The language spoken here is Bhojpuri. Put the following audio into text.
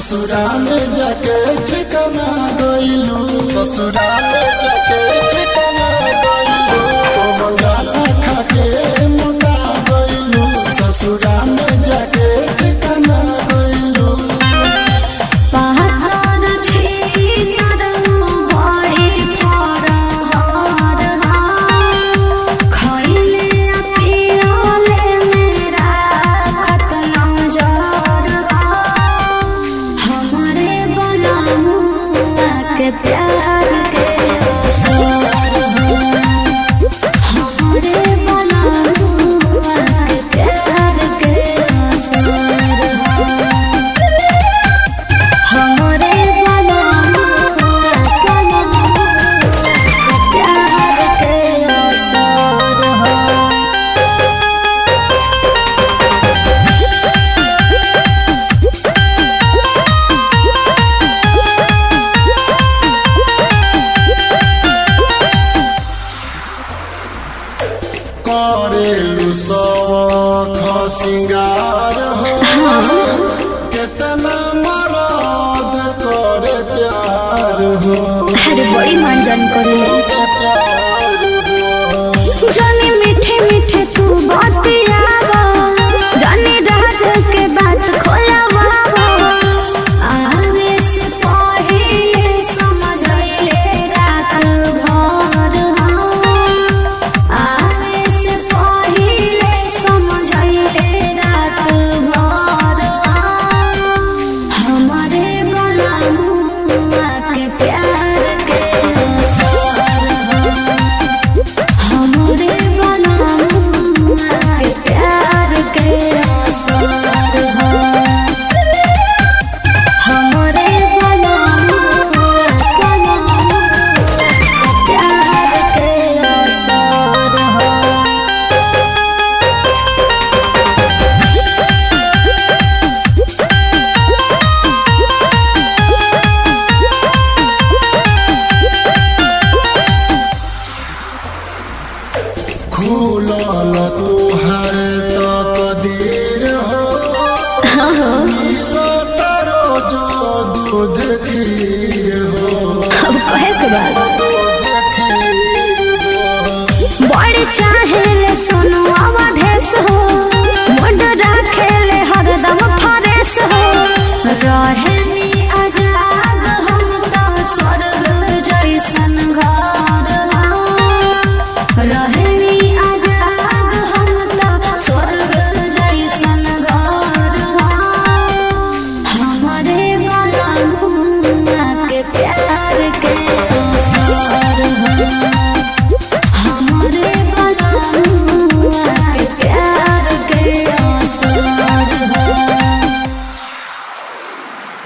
ससुरा में जाके ठिकाना गइलू ससुरा में जाके ठिकाना गइलू कोमल गाना खाके मोटा गइलू ससुरा में जाके ठिकाना गइलू पहाड़ छी तरंग बड़ी फरहर खइले आ पियले मेरा खतना जर हमरे बलमुआ के प्यार के असर हमरे बलमुआ के प्यार के असर हमरे बलमुआ प्यार के असर हो करेलू सौख सिंगार हो कितना मरद करे प्यार हो अरे बड़ी मंजन करे प्यार हो जानी मीठे मीठे तू बतियावा जानी राज के बात खोलावा आवे से पहिले समझले रात भर हम आवे से पहिले समझले रात भर हम हमरे बलमुआ के प्यार के असर हम हमरे बलमुआ के प्यार के असर हो हमरे बलमुआ के प्यार के असर हो खुलल तुहर तो कदीर हो मिलो तारो जो दूध खीर हो अब कहे के बाद दूध खीर हो बड़ चाहे ले सोनू